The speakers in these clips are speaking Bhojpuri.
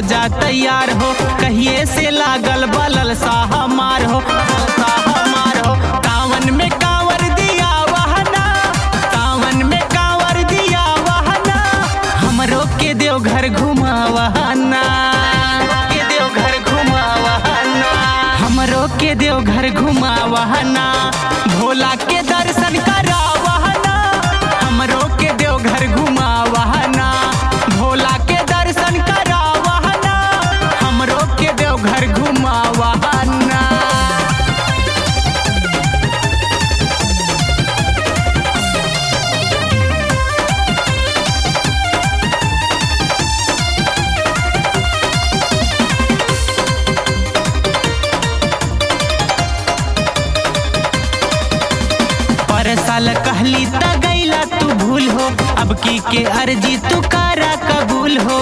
जा तैयार हो कहिए से लागल बलल सा हमार हो सा हमार हो कावन में कांवर दिया वहना कावन में कांवर दिया वहना हमरो के देव घर घुमा वहना के देव घर घुमा वहना हमरो के देव घर घुमा वहना भोला के दर्शन करा वहना हमरो के देव घर घुमा वहना भोला के दर्शन करा वहना हमरो के देव घर घुमा वहना पर साल कहली त गैला तू भूल हो अब की के अर्जी तू करा कबूल हो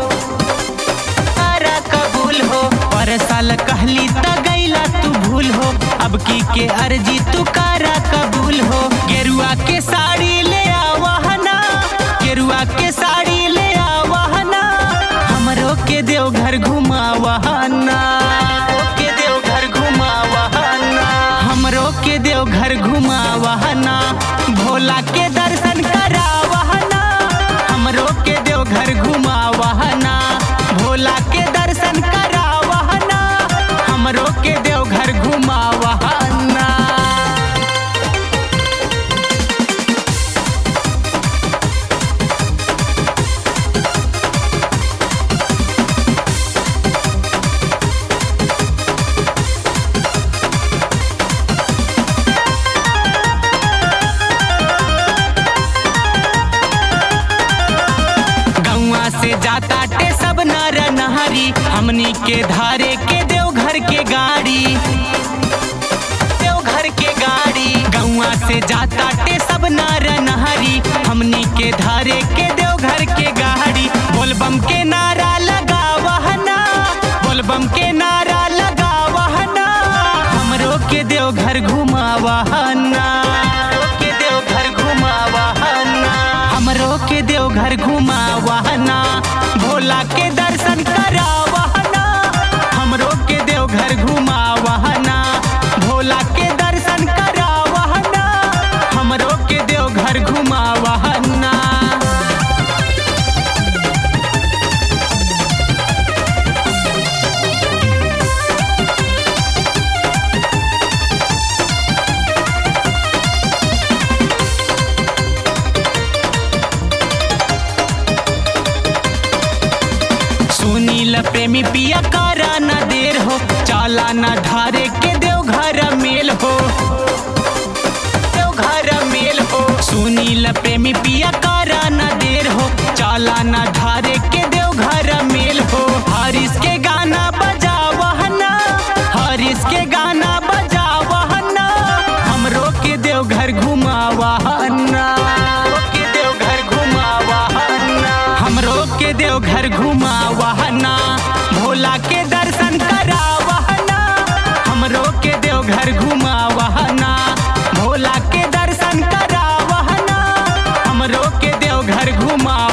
करा कबूल हो पर साल कहली त गैला तू भूल हो अब की के अर्जी तू करा कबूल हो गेरुआ के साड़ी ले आवहना गेरुआ के साड़ी ले आवहना हमरो के देव घर घुमावहना के देव घर घुमावहना हमरो के देव घर घुमावहना भोला के दर्शन करावहना हमरो के देव घर घुमावहना भोला के दर्शन करावहना हमरो के देव घर घुमावहना गौआ से जाता टे सब नर नहरी हमनी के धारे के देव घर के गाड़ी देव घर के गाड़ी गौआ से जाता टे सब नर नहरी हमनी के धारे के देव घर के गाड़ी बोलबम के नारा लगा वहना बोलबम के नारा लगा वहना हमरो के देव घर घुमा वहना के देव घर घुमा वहना हमरो के देव घर घुमा वहना भोला के दर्शन करा वहना हमरो के देव घर घुमा वहना भोला के दर्शन करा वहना हमरो के देव घर घुमा वहना सुनील प्रेमी पिया करा न देर हो चाला न ढारे के देव घर मेल हो देव घर मेल हो सुनील प्रेमी पिया करा न देर हो चाला न ढारे के देव घर मेल हो हरीश के गाना बजा वहना हरीश के गाना बजा वहना हमरो के देव घर घुमा वहना के देव घर घुमा वहना हमरो के देव घर घुमा वहना भोला के दर्शन करा वहना हमरो के देव घर घुमा वहना भोला के दर्शन करा वहना हमरो के देव घर घुमा